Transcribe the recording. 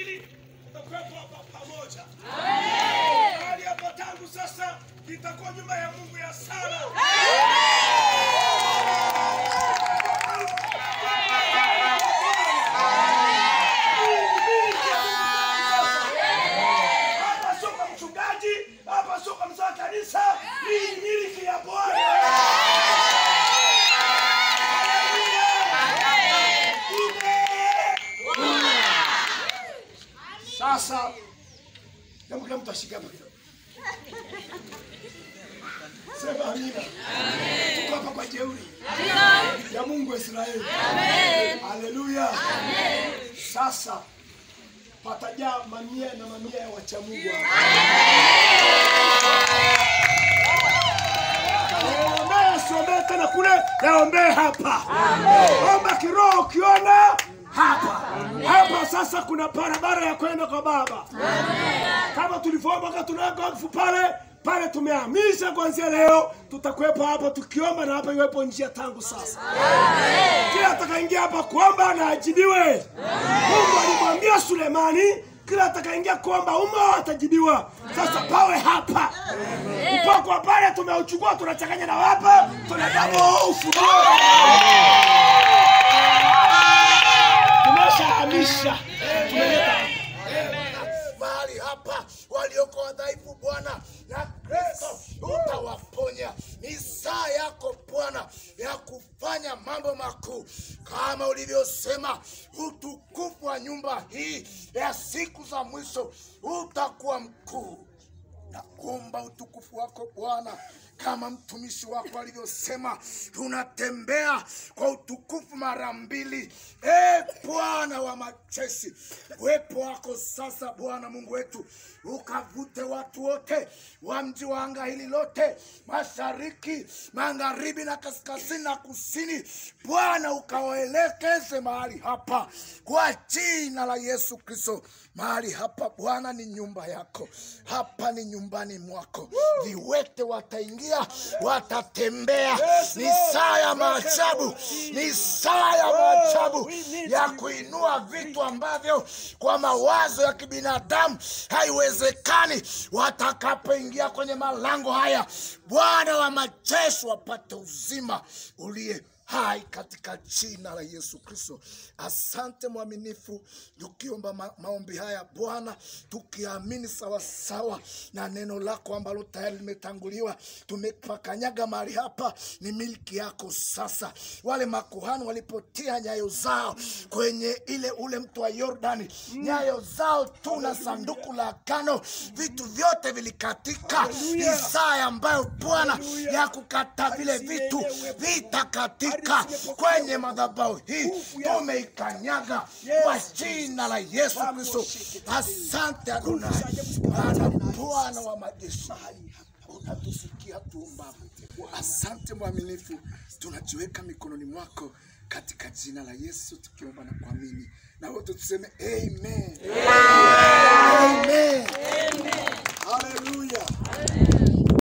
mbili tutakuwepo hapa pamoja. Mahali hapa tangu sasa itakuwa nyumba ya Mungu ya sala. Hapa sio kwa mchungaji, hapa sio kwa mzee wa kanisa, hii ni miliki ya Bwana. Sasa hebu kila mtu ashike hapa kidogo. Sema amina. Tuko hapa kwa jeuri ya Mungu wa Israeli. Haleluya. Sasa patajaa mamia na mamia ya wacha Mungu hapa. Yaombee asiombee tena kule, yaombee hapa. Omba kiroho ukiona hapa hapa. Sasa kuna barabara ya kwenda kwa Baba kama tulivyoomba wakati tunaweka wakfu pale pale, tumehamisha kuanzia leo, tutakuwepo hapa tukiomba na hapa iwepo njia tangu sasa. Kila atakaingia hapa kuomba na ajibiwe. Mungu alimwambia Sulemani, kila atakaingia kuomba umo atajibiwa. Sasa pawe hapa upako wa pale tumeuchukua, tunachanganya na hapa, tunadabo ufunuo tumeshahamisha tumeleta hapa. mahali hapa walioko wadhaifu Bwana na Kristo utawaponya. Ni saa yako Bwana ya kufanya mambo makuu kama ulivyosema. Utukufu wa nyumba hii ya siku za mwisho utakuwa mkuu. Naomba utukufu wako Bwana, kama mtumishi wako alivyosema, tunatembea kwa utukufu mara mbili. E Bwana wa majeshi, uwepo wako sasa, Bwana Mungu wetu, ukavute watu wote wa mji wa anga hili lote, mashariki, magharibi na kaskazini na kusini. Bwana ukawaelekeze mahali hapa kwa jina la Yesu Kristo. Mahali hapa Bwana ni nyumba yako, hapa ni nyumbani mwako. Viwete wataingia, watatembea. Ni saa ya maajabu, ni saa ya maajabu ya kuinua vitu ambavyo kwa mawazo ya kibinadamu haiwezekani. Watakapoingia kwenye malango haya, Bwana wa majeshi wapate uzima uliye hai katika jina la Yesu Kristo. Asante mwaminifu, tukiomba ma maombi haya Bwana, tukiamini sawasawa na neno lako ambalo tayari limetanguliwa. Tumepakanyaga mahali hapa, ni miliki yako sasa. Wale makuhani walipotia nyayo zao kwenye ile ule mto wa Yordani, nyayo zao tu na sanduku la agano, vitu vyote vilikatika. Ni saa ambayo Bwana ya kukata vile vitu vitakatika kwenye madhabahu hii, tumeikanyaga kwa jina la Yesu Kristo. Asante Adonai, maana Bwana wa majeshi unatusikia tuombapo. Asante mwaminifu, tunajiweka mikononi mwako katika jina la Yesu tukiomba na kuamini, na wote tuseme amen.